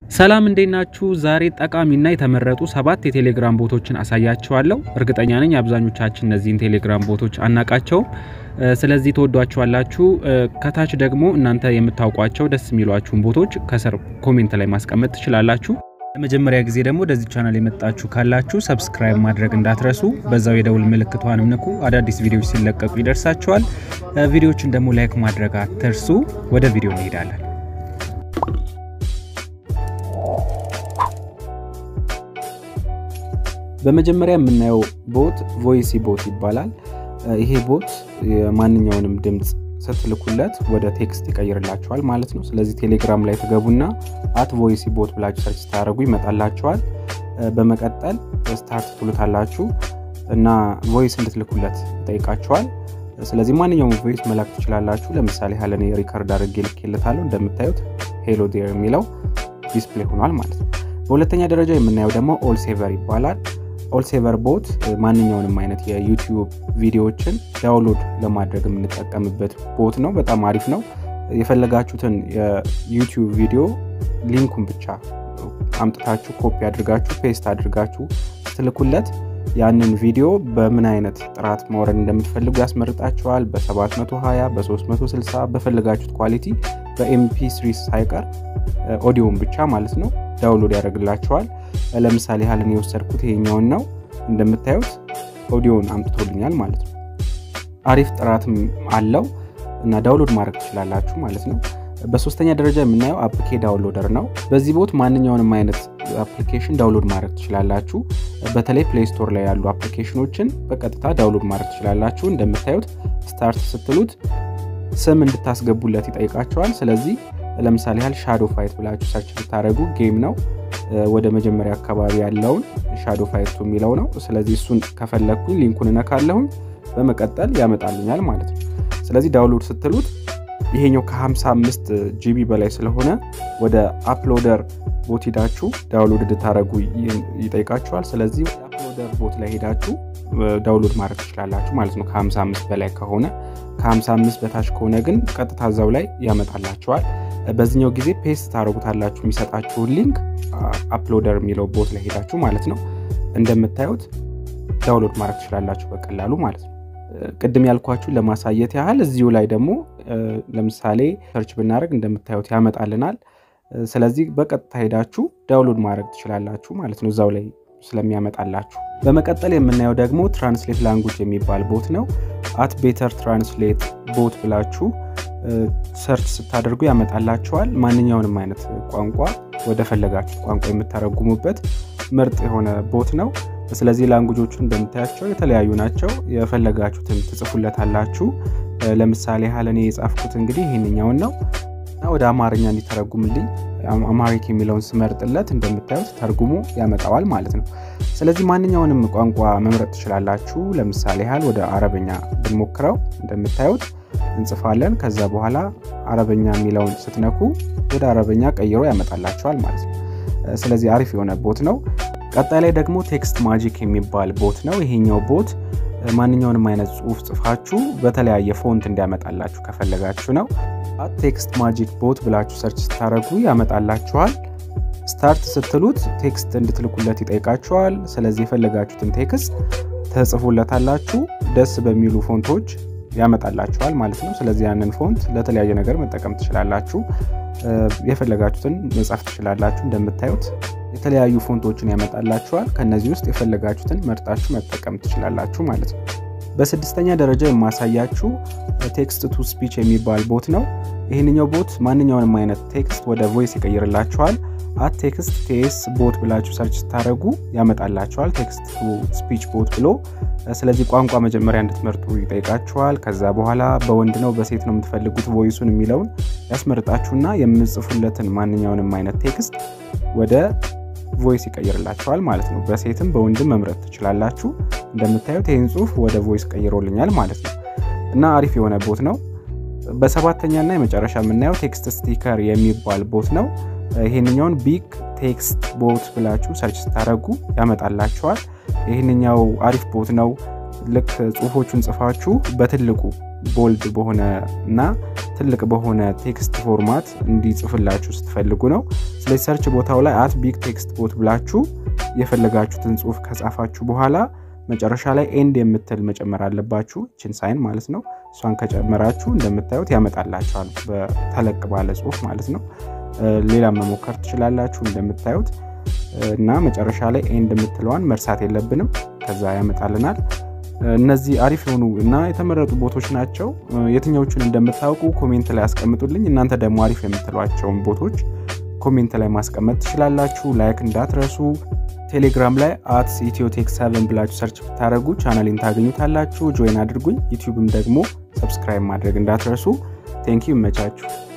ሰላም እንዴት ናችሁ? ዛሬ ጠቃሚና የተመረጡ ሰባት የቴሌግራም ቦቶችን አሳያችኋለሁ። እርግጠኛ ነኝ አብዛኞቻችን እነዚህን ቴሌግራም ቦቶች አናቃቸውም። ስለዚህ ተወዷችኋላችሁ። ከታች ደግሞ እናንተ የምታውቋቸው ደስ የሚሏችሁን ቦቶች ከስር ኮሜንት ላይ ማስቀመጥ ትችላላችሁ። ለመጀመሪያ ጊዜ ደግሞ ወደዚህ ቻናል የመጣችሁ ካላችሁ ሰብስክራይብ ማድረግ እንዳትረሱ፣ በዛው የደውል ምልክቷንም ንኩ። አዳዲስ ቪዲዮዎች ሲለቀቁ ይደርሳችኋል። ቪዲዮዎችን ደግሞ ላይክ ማድረግ አትርሱ። ወደ ቪዲዮ እንሄዳለን። በመጀመሪያ የምናየው ቦት ቮይሲ ቦት ይባላል። ይሄ ቦት የማንኛውንም ድምፅ ስትልኩለት ወደ ቴክስት ይቀይርላቸዋል ማለት ነው። ስለዚህ ቴሌግራም ላይ ትገቡና አት ቮይሲ ቦት ብላችሁ ሰርች ስታደርጉ ይመጣላቸዋል። በመቀጠል ስታርት ትሉታላችሁ እና ቮይስ እንድትልኩለት ይጠይቃቸዋል። ስለዚህ ማንኛውም ቮይስ መላክ ትችላላችሁ። ለምሳሌ ያህል እኔ ሪከርድ አድርጌ ልኬለታለሁ። እንደምታዩት ሄሎ ዴር የሚለው ዲስፕሌይ ሆኗል ማለት ነው። በሁለተኛ ደረጃ የምናየው ደግሞ ኦል ሴቨር ይባላል። ኦልሴቨር ቦት ማንኛውንም አይነት የዩቲዩብ ቪዲዮዎችን ዳውንሎድ ለማድረግ የምንጠቀምበት ቦት ነው። በጣም አሪፍ ነው። የፈለጋችሁትን የዩቲዩብ ቪዲዮ ሊንኩን ብቻ አምጥታችሁ ኮፒ አድርጋችሁ ፔስት አድርጋችሁ ስትልኩለት ያንን ቪዲዮ በምን አይነት ጥራት ማውረድ እንደምትፈልጉ ያስመርጣችኋል። በ720 በ360 በፈለጋችሁት ኳሊቲ በኤምፒ ስሪ ሳይቀር ኦዲዮን ብቻ ማለት ነው ዳውንሎድ ያደርግላችኋል። ለምሳሌ ያህል እኔ የወሰድኩት ይሄኛውን ነው። እንደምታዩት ኦዲዮን አምጥቶልኛል ማለት ነው። አሪፍ ጥራትም አለው እና ዳውንሎድ ማድረግ ትችላላችሁ ማለት ነው። በሶስተኛ ደረጃ የምናየው አፕኬ ዳውንሎደር ነው። በዚህ ቦት ማንኛውንም አይነት አፕሊኬሽን ዳውንሎድ ማድረግ ትችላላችሁ። በተለይ ፕሌይ ስቶር ላይ ያሉ አፕሊኬሽኖችን በቀጥታ ዳውንሎድ ማድረግ ትችላላችሁ። እንደምታዩት ስታርት ስትሉት ስም እንድታስገቡለት ይጠይቃቸዋል። ስለዚህ ለምሳሌ ያህል ሻዶ ፋይት ብላችሁ ሰርች ብታደረጉ ጌም ነው ወደ መጀመሪያ አካባቢ ያለውን ሻዶ ፋይቱ የሚለው ነው። ስለዚህ እሱን ከፈለግኩኝ ሊንኩን እነካለሁኝ በመቀጠል ያመጣልኛል ማለት ነው። ስለዚህ ዳውንሎድ ስትሉት ይሄኛው ከ55 ጂቢ በላይ ስለሆነ ወደ አፕሎደር ቦት ሄዳችሁ ዳውንሎድ እንድታደረጉ ይጠይቃችኋል። ስለዚህ አፕሎደር ቦት ላይ ሄዳችሁ ዳውንሎድ ማድረግ ትችላላችሁ ማለት ነው። ከ55 በላይ ከሆነ ከ55 በታች ከሆነ ግን ቀጥታ እዛው ላይ ያመጣላችኋል። በዚህኛው ጊዜ ፔስት ታደረጉታላችሁ የሚሰጣችሁን ሊንክ አፕሎደር የሚለው ቦት ላይ ሄዳችሁ ማለት ነው። እንደምታዩት ዳውንሎድ ማድረግ ትችላላችሁ በቀላሉ ማለት ነው። ቅድም ያልኳችሁ ለማሳየት ያህል እዚሁ ላይ ደግሞ ለምሳሌ ሰርች ብናደረግ እንደምታዩት ያመጣልናል። ስለዚህ በቀጥታ ሄዳችሁ ዳውንሎድ ማድረግ ትችላላችሁ ማለት ነው እዛው ላይ ስለሚያመጣላችሁ። በመቀጠል የምናየው ደግሞ ትራንስሌት ላንጉጅ የሚባል ቦት ነው። አት ቤተር ትራንስሌት ቦት ብላችሁ ሰርች ስታደርጉ ያመጣላችኋል። ማንኛውንም አይነት ቋንቋ ወደ ፈለጋችሁ ቋንቋ የምታረጉሙበት ምርጥ የሆነ ቦት ነው። ስለዚህ ላንጉጆቹ እንደምታያቸው የተለያዩ ናቸው። የፈለጋችሁትን ትጽፉለታላችሁ። ለምሳሌ ያህል እኔ የጻፍኩት እንግዲህ ይህንኛውን ነው እና ወደ አማርኛ እንዲተረጉምልኝ አማሪክ የሚለውን ስመርጥለት እንደምታዩት ተርጉሞ ያመጣዋል ማለት ነው። ስለዚህ ማንኛውንም ቋንቋ መምረጥ ትችላላችሁ። ለምሳሌ ያህል ወደ አረበኛ ብንሞክረው እንደምታዩት እንጽፋለን። ከዛ በኋላ አረበኛ የሚለውን ስትነኩ ወደ አረበኛ ቀይሮ ያመጣላችኋል ማለት ነው። ስለዚህ አሪፍ የሆነ ቦት ነው። ቀጣይ ላይ ደግሞ ቴክስት ማጂክ የሚባል ቦት ነው። ይሄኛው ቦት ማንኛውንም አይነት ጽሁፍ ጽፋችሁ በተለያየ ፎንት እንዲያመጣላችሁ ከፈለጋችሁ ነው። ቴክስት ማጂክ ቦት ብላችሁ ሰርች ስታደረጉ ያመጣላችኋል። ስታርት ስትሉት ቴክስት እንድትልኩለት ይጠይቃችኋል። ስለዚህ የፈለጋችሁትን ቴክስት ተጽፉለታላችሁ። ደስ በሚሉ ፎንቶች ያመጣላችኋል ማለት ነው። ስለዚህ ያንን ፎንት ለተለያየ ነገር መጠቀም ትችላላችሁ። የፈለጋችሁትን መጻፍ ትችላላችሁ። እንደምታዩት የተለያዩ ፎንቶችን ያመጣላችኋል። ከነዚህ ውስጥ የፈለጋችሁትን መርጣችሁ መጠቀም ትችላላችሁ ማለት ነው። በስድስተኛ ደረጃ የማሳያችሁ ቴክስት ቱ ስፒች የሚባል ቦት ነው። ይህንኛው ቦት ማንኛውንም አይነት ቴክስት ወደ ቮይስ ይቀይርላችኋል። አት ቴክስት ቴስ ቦት ብላችሁ ሰርች ስታደረጉ ያመጣላችኋል። ቴክስት ቱ ስፒች ቦት ብሎ ስለዚህ ቋንቋ መጀመሪያ እንድትመርጡ ይጠይቃችኋል። ከዛ በኋላ በወንድ ነው በሴት ነው የምትፈልጉት ቮይሱን የሚለውን ያስመርጣችሁና የምጽፉለትን ማንኛውንም አይነት ቴክስት ወደ ቮይስ ይቀይርላችኋል ማለት ነው። በሴትም በወንድም መምረጥ ትችላላችሁ። እንደምታዩት ይህን ጽሁፍ ወደ ቮይስ ቀይሮልኛል ማለት ነው እና አሪፍ የሆነ ቦት ነው። በሰባተኛና የመጨረሻ የምናየው ቴክስት ስቲከር የሚባል ቦት ነው። ይህንኛውን ቢግ ቴክስት ቦት ብላችሁ ሰርች ስታደረጉ ያመጣላችኋል። ይህንኛው አሪፍ ቦት ነው። ልክ ጽሁፎቹን ጽፋችሁ በትልቁ ቦልድ በሆነ እና ትልቅ በሆነ ቴክስት ፎርማት እንዲጽፍላችሁ ስትፈልጉ ነው። ስለዚህ ሰርች ቦታው ላይ አት ቢግ ቴክስት ቦት ብላችሁ የፈለጋችሁትን ጽሁፍ ከጻፋችሁ በኋላ መጨረሻ ላይ ኤንድ የምትል መጨመር አለባችሁ። ችን ሳይን ማለት ነው። እሷን ከጨመራችሁ እንደምታዩት ያመጣላችኋል በተለቅ ባለ ጽሁፍ ማለት ነው። ሌላ መሞከር ትችላላችሁ እንደምታዩት እና መጨረሻ ላይ ኤንድ የምትለዋን መርሳት የለብንም። ከዛ ያመጣልናል። እነዚህ አሪፍ የሆኑ እና የተመረጡ ቦቶች ናቸው። የትኛዎቹን እንደምታውቁ ኮሜንት ላይ አስቀምጡልኝ። እናንተ ደግሞ አሪፍ የምትሏቸውን ቦቶች ኮሜንት ላይ ማስቀመጥ ትችላላችሁ። ላይክ እንዳትረሱ። ቴሌግራም ላይ አት ኢትዮቴክ ሰቨን ብላችሁ ሰርች ብታደረጉ ቻናሌን ታገኙታላችሁ። ጆይን አድርጉኝ። ዩቲዩብም ደግሞ ሰብስክራይብ ማድረግ እንዳትረሱ። ቴንኪዩ ይመቻችሁ።